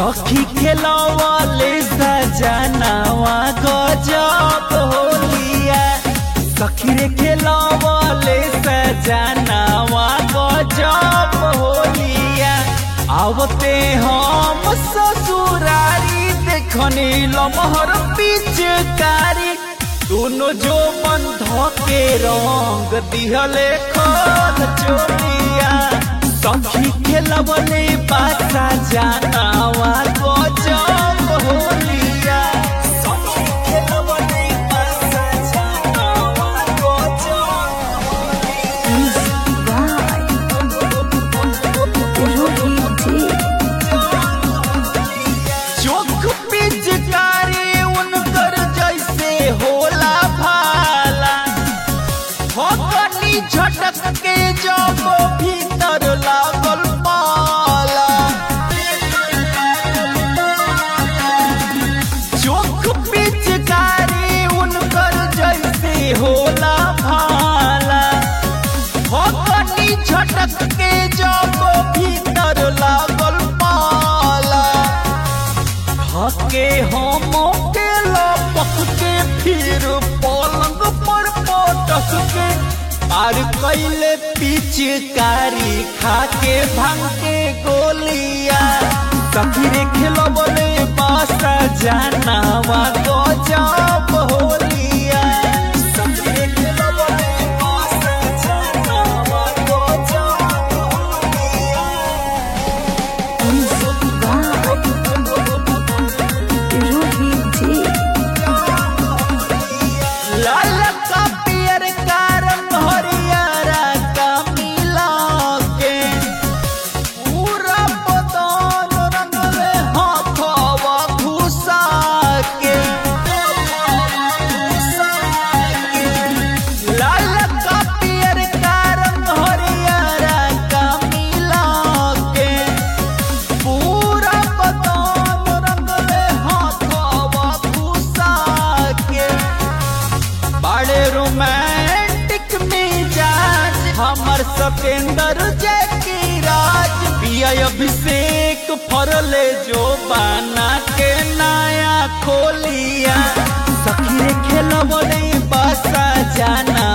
सखी खेलवले सजनावा गजब होलिया सखी रे खेलवले सजनावा गजब होलिया आवते हम ससुरारी देखनी लमहर पिचकारी दोनों जो बंध के रंग दिहले खोल चोलिया सखी खेलवले बासा जानावा गजब होलिया सखी खेलवले बासा जानावा गजब चोख पिचकारी उनकर जैसे होला भाला फकनी झटक के जब भीतर लागल पाला चोख पिचकारी उनकर जैसे होला भाला फकनी झटक के जब भीतर लागल पाला हके हम के लपक के फिर पलंग पर पटक के पार कैले पिचकारी खा के भांग के गोलिया सखीरे खेलबले बासा जानावा गजब होलिया सखीरे खेलबले बासा जानावा गजब होलिया लाल का पियर का रंग हरियारा का मिला के पूरा बदन रंग में हाथवा घुसा के लाल का पियर का रंग हरियारा का मिला के पूरा बदन रंग में हाथवा घुसा के बड़े रोमांटिक मिजाज हमर सतेंद्र जय राज पिया अभिषेक फरले जो बाना के नया खोलिया सखी रे खेलबले बासा जाना